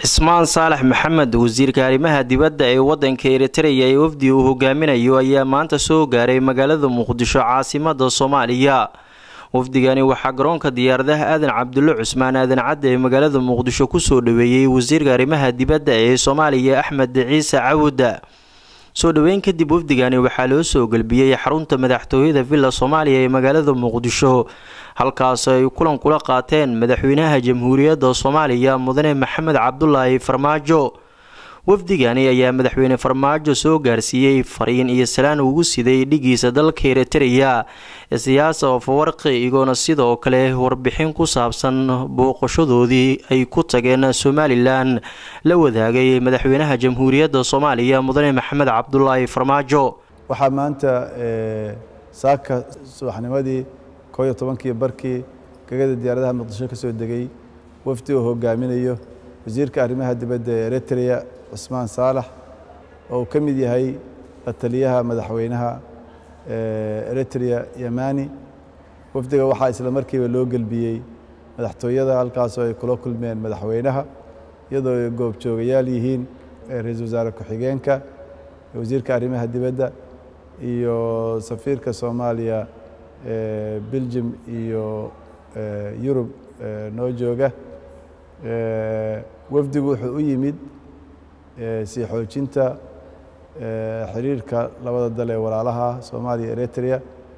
cismaan saalax maxamed wasiirka arrimaha dibadda ee wadanka eritreya ee wafdi uu hogaaminayo ayaa maanta soo gaaray magaalada muqdisho caasimada soomaaliya wafdigani waxaa garoonka diyaaradaha aadan cabdulle cusmaan aadan cadde ee magaalada muqdisho kusoo dhaweeyey wasiirka arrimaha dibadda ee soomaaliya axmed ciise cawuda soo dhoweyn kadib wafdigani waxaa loo soo gelbiyey xarunta madaxtooyada villa soomaaliya ee magaalada muqdisho halkaas ay kulan kula qaateen madaxweynaha jamhuuriyadda soomaaliya mudane maxamed cabdulaahi farmaajo wafdigani ayaa madaxweyne farmaajo soo gaarsiiyey fariin iyo salaan ugu siday dhigiisa dalka eritreya siyaasa ofawarqi igoona sidoo kale warbixin ku saabsan booqashadoodii ay ku tageen somalilan la wadaagay madaxweynaha jamhuuriyadda soomaaliya mudane maxamed cabdulaahi farmaajo waxaa maanta saaka subaxnimadii koo iyo tobankii barkii gegada diyaaradaha muqdisho ka soo degay wafdi uu hogaaminayo wasiirka arrimaha dibadda ee eritreya cusmaan saalax oo uu ka mid yahay la taliyaha madaxweynaha eritreya yamani wafdiga waxaa isla markiiba loo gelbiyey madaxtooyada halkaasoo ay kula kulmeen madaxweynaha iyadoo ay goobjoogayaal yihiin ra-iisul wasaare ku-xigeenka wasiirka arrimaha dibadda iyo safiirka soomaaliya beljum iyo yurub noo jooga wafdigu wuxuu u yimid sii xoojinta xiriirka labada dal ee walaalaha soomaaliya eritrea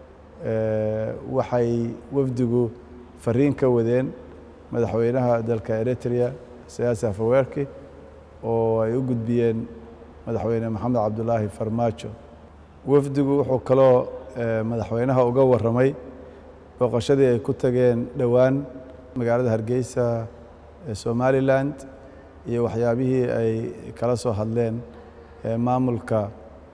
waxay wafdigu fariin ka wadeen madaxweynaha dalka eritrea siyaasi hafaweerki oo ay u gudbiyeen madaxweyne maxamed cabdulaahi farmaajo wafdigu wuxuu kaloo madaxweynaha uga waramay booqashadii ay ku tageen dhowaan magaalada hargeysa ee somalilan iyo waxyaabihii ay kala soo hadleen maamulka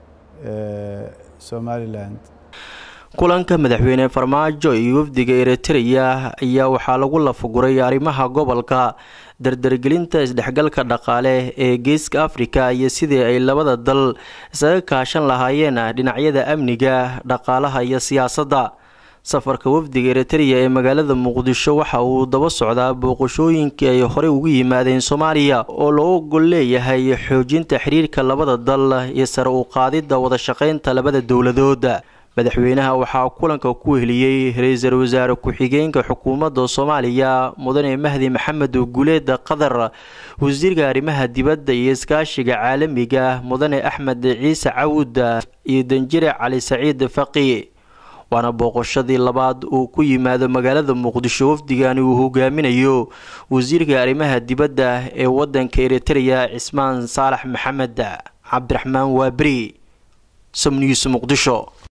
somalilan kulanka madaxweyne farmaajo iyo wafdiga eritreya ayaa waxaa lagu lafaguray arrimaha gobolka dardargelinta isdhexgalka dhaqaale ee geeska afrika iyo sidii ay labada dal isaga kaashan lahaayeen dhinacyada amniga dhaqaalaha iyo siyaasadda safarka wafdiga eritreya ee magaalada muqdisho waxa uu daba socdaa booqashooyinkii ay horey ugu yimaadeen soomaaliya oo loo gol leeyahay xoojinta xiriirka labada dal iyo sare u qaadidda wadashaqeynta labada dowladood madaxweynaha waxaa kulanka ku heliyey ra-iisul wasaare ku-xigeenka xukuumadda soomaaliya mudane mahdi maxamed guleed qatar wasiirka arrimaha dibadda iyo iskaashiga caalamiga mudane axmed ciise cawud iyo danjire cali saciid faqi waana booqashadii labaad uu ku yimaado magaalada muqdisho wafdigani uu hogaaminayo wasiirka arrimaha dibadda ee wadanka eritreya cismaan saalax maxamed cabdiraxmaan waaberi somnews muqdisho